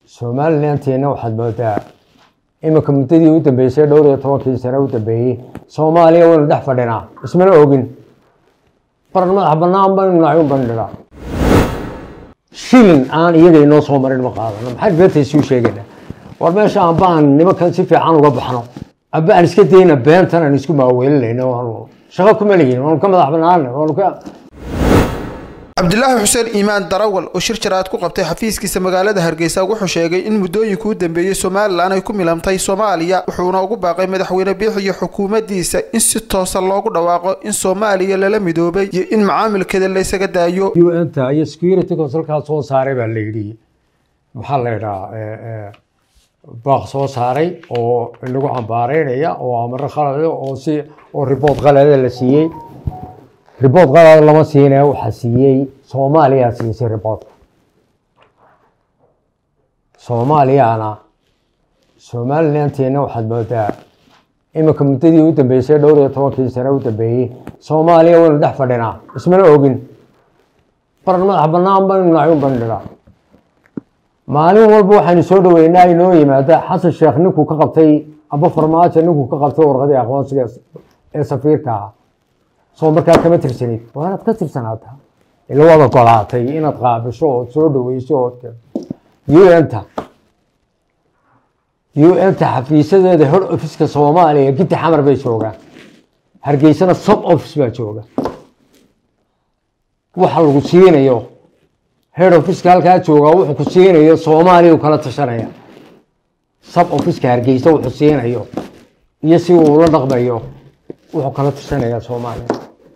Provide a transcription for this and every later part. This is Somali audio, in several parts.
somalilanteena waxaad moodaa iminka muddadii u dambeysay dhowr iyo tobankii sane u dambeeyey soomaaliya waynu dhex fadhinaa ismana ogin baran madax banaan baynu nahay un baynu dhigaa shilin aan iyaga inoo soo marin ma qaadano maxaad beentaysuu sheegayna war meesha amba aan nimankan si fiican uga baxno amba aan iska dayna beentan aan isku maaweelinayno waanu shaqo kuma lihin waanu ka madax banaana waanu ka cabdilaahi xuseen iimaan darawal oo shir jaraad ku qabtay xafiiskiisa magaalada hargeysa wuxuu sheegay in muddooyinkii u dambeeyey somalilan ay ku milantay soomaaliya wuxuuna ugu baaqay madaxweyne biix iyo xukuumaddiisa in si toosa loogu dhawaaqo in soomaaliya lala midoobay iyo in macaamilkeeda laysaga daayo un-ta iyo security councilkaa soo saaray baa la yidhi maxaa la yidhaha baaq soo saaray oo lagu cambaareynaya oo amaro khalada oo si oo ribood qalada la siiyey ribood qalada lama siine waxaa siiyey soomaaliyaa siisay riboodka soomaaliyana somalilanteena waxaad moodaa iminka muddadii u dambeysay dhowr iyo tobankii sane u dambeeyey soomaaliya waynu dhex fadhinaa ismana ogin baran madax banaan baynu nahay un baynu dhigaa maalin walba waxaynu soo dhaweynaa inoo yimaada xasan sheekh ninkuu ka qabtay amba farmaajo ninkuu ka qabtay warqadii aqoonsiga ee safiirka ah soo markaa kama tirsanid waa inaad ka tirsanaataa ila waad ogolaatay inaad qaabisho ood soo dhaweyso ood un-ta un-ta xafiisadeeda hor officeka soomaaliya giddi xamar bay joogaan hargeysana sub office baa jooga waxa lagu siinayo head officeka halkaa joogaa wuxuu ku siinayo soomaaliya kala tashanaya sub officeka hargeysa wuxuu siinayo iyo si uu ula dhaqmayo wuxuu kala tashanaya soomaaliya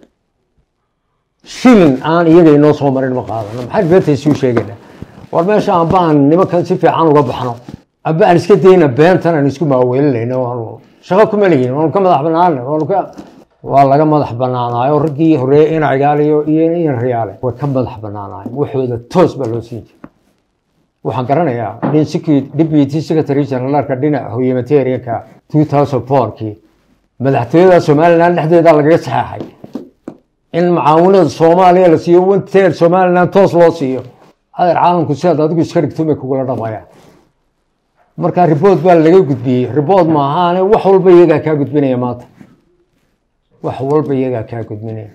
shilin aan iyaga inoo soo marin ma qaadano maxaad beentaysuu sheegayna war meesha amba aan nimankan si fiican uga baxno amba aan iska dayna beentan aan isku maaweelinayno waanu shaqo kuma lihin waanu ka madax banaana waanu ka waa laga madax banaanaayo raggii horeeye ina cigaaliyo iyo in riyaale way ka madax banaanaayeen waxooda toos baa loo siin jiray waxaan garanayaa deputy secretary generaalka dhinaca humanitarianka two thousand fourkii madaxtooyada somaliland dhexdeeda lagaga saxeexay in macaawinada soomaaliya la siiyo wanteer somaliland toos loo siiyo adeer caalamku sidaad adigu iska dhigto may kugula dhaqmayaan marka ribood baa laga gudbiyey ribood maahaane wax walba iyagaa kaa gudbinaya maanta wax walba iyagaa kaa gudbinaya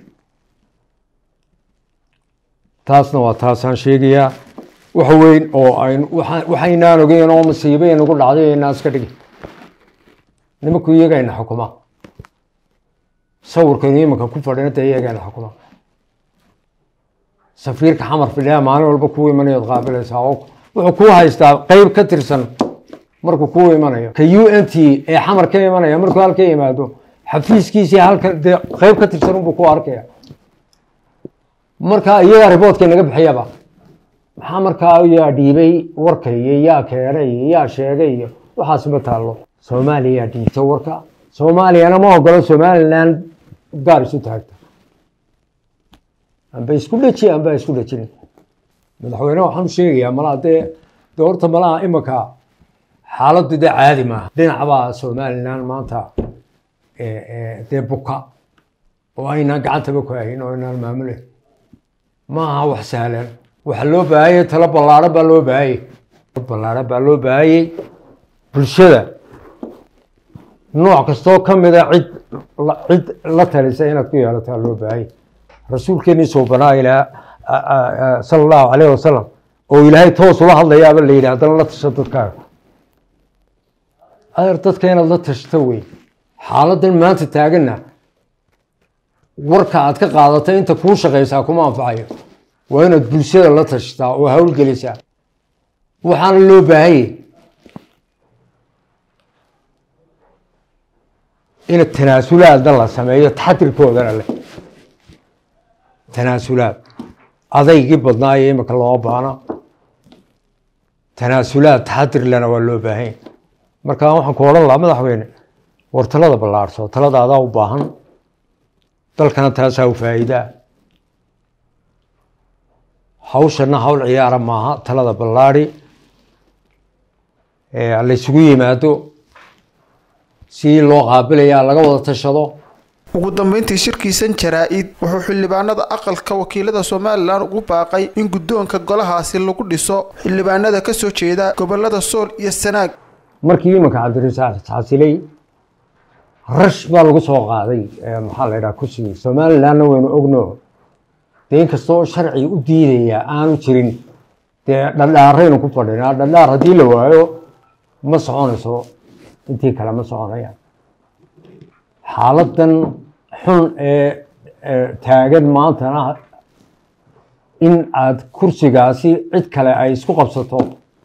taasna waa taasaan sheegayaa wax weyn oo aynu waxaynaan ogeyn oo masiibe nagu dhacday inaa iska dhigi nimanku iyagayna xukuma sawirkaynu iminka ku fadhina dee iyagayna xukuma safiirka xamar fidhaa maalin walba kuu imanayood qaabilaysaa oo wuxuu kuu haystaa qeyb ka tirsan markuu kuu imanayo ka u n t ee xamar ka imanaya markuu halka yimaado xafiiskiisii halkan dee qeyb ka tirsan unbuu ku arkaya marka iyagaa riboodka naga bixiyaba maxaa markaa yaa dhiibay warka iyo yaa keenay iyo yaa sheegay iyo waxaas ma taallo soomaaliya dhiibta warka soomaaliyana ma ogolo somaliland gaar isu taagta amba isku dheji amba isku dhejin madaxweyne waxaan u sheegayaa malaa dee de horta malaha imanka xaaladdu dee caadi maaha dhinacbaa somaliland maanta dee buka oo aynaan gacantaba ku hayn oo aynaan maamulayn ma aha wax sahlan waxa loo baahayey talo ballaaro baa loo baahayey ballaaro baa loo baahayey bulshada nooc kastoo ka mida cid cid la talisa inaad ku yeelataa loo baahayey rasuulkeenii suubanaa ilaa sala allahu calayh wasalam oo ilaahay toos ula hadlayaaba la yidhi haddana la tasha dadkaaga adeer dadka inaad la tashto wey xaaladan maanta taaganna warka aad ka qaadata inta kuu shaqaysaa kuma anfacayo waa inaad bulshada la tashtaa oo hawlgelisaa waxaana loo baahayey ina tanaasulaadna la sameeyo taxadirkoodana leh tanaasulaad adaygii badnaayo iminka loo baano tanaasulaad taxadirlena waa loo baahanya marka waxaan ku odhan lahaa madaxweyne war talada ballaarhso talada adaa u baahan dalkana taasaa u faa'iidaa hawshana hawl ciyaara maaha talada ballaadi laysugu yimaado si loo qaabilayaa laga wada tashado ugu dambeyntii shirkiisan jaraa-id wuxuu xildhibaanada aqalka wakiilada somalilan ugu baaqay in guddoonka golahaasi lagu dhiso xildhibaanada kasoo jeeda gobolada sool iyo sanaag markii imanka cabdirasaaq xasilay rash baa lagu soo qaaday maxaa la yidhaha kursigii somalilandna waynu ogno dee inkastoo sharci u diidaya aanu jirin dee dhadhaaraynu ku fadhinaa dhadhaar haddii la waayo ma soconayso intii kale ma soconayaan xaaladan xun ee taagan maantana in aada kursigaasi cid kale ay isku qabsato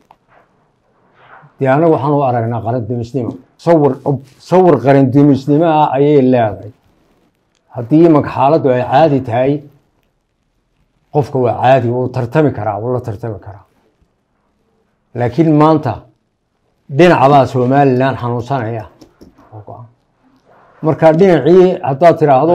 dee annaga waxaan u aragnaa qarandumisnimo sawir sawir qarandumisnimo ah ayay leedahay haddii imanka xaaladdu ay caadi tahay qofka waa caadi wuu tartami karaa wuu la tartami karaa laakiin maanta dhinacbaa somalilan xanuunsanaya marka dhinacii haddaad tiraahdo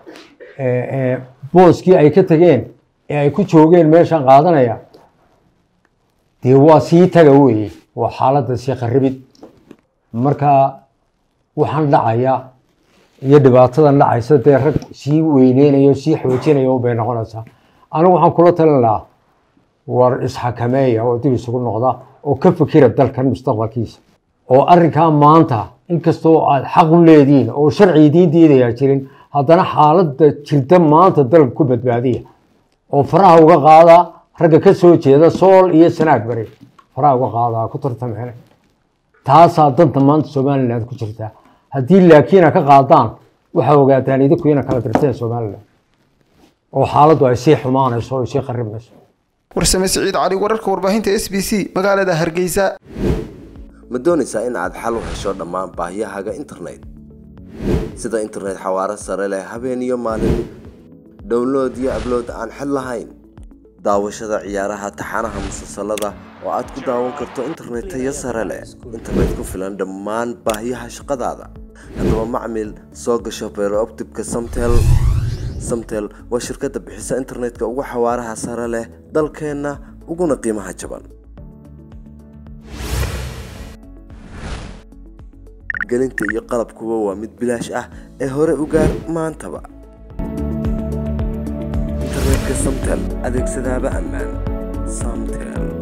booskii ay ka tageen ee ay ku joogeen meeshan qaadanaya dee waa sii taga weeye waa xaaladda sii qaribid marka waxaan dhacaya iyo dhibaatadan dhacaysa dee rag sii weyneynayo sii xoojinaya bay noqonaysaa anigu waxaan kula talin lahaa war isxakameeya oo dib isugu noqda oo ka fikira dalkan mustaqbalkiisa oo arrinkaa maanta inkastoo aad xaq u leedihiin oo sharci idiin diidayaa jirin haddana xaaladda jirta maanta dalka ku badbaadiya oo faraha uga qaada ragga ka soo jeeda sool iyo sanaag bari faraha uga qaadaa ku tartameen taasaa danta maanta somaliland ku jirtaa haddii laakiina ka qaadaan waxaa ogaataan idinku ina kala dirteen somaliland oo xaaladdu ay sii xumaanayso o sii qaribmayso warsame siciid cali wararka warbaahinta s b c magaalada hargeysa ma doonaysaa in aad xal u hesho dhammaan baahiyahaaga internet sida internet xawaaro sare leh habeen iyo maalin download iyo ablood aan xid lahayn daawashada ciyaaraha taxanaha musalsalada oo aad ku daawan karto internet tayo sare leh internet ku filan dhammaan baahiyaha shaqadaada haddaba macmil soo gasho beerooptibka samtel samtel waa shirkadda bixisa internetka ugu xawaaraha sare leh dalkeenna uguna qiimaha jaban gelinta iyo qalabkuba waa mid bilaash ah ee hore u gaar maantaba internetka samtel adeegsadaaba ammaan samtel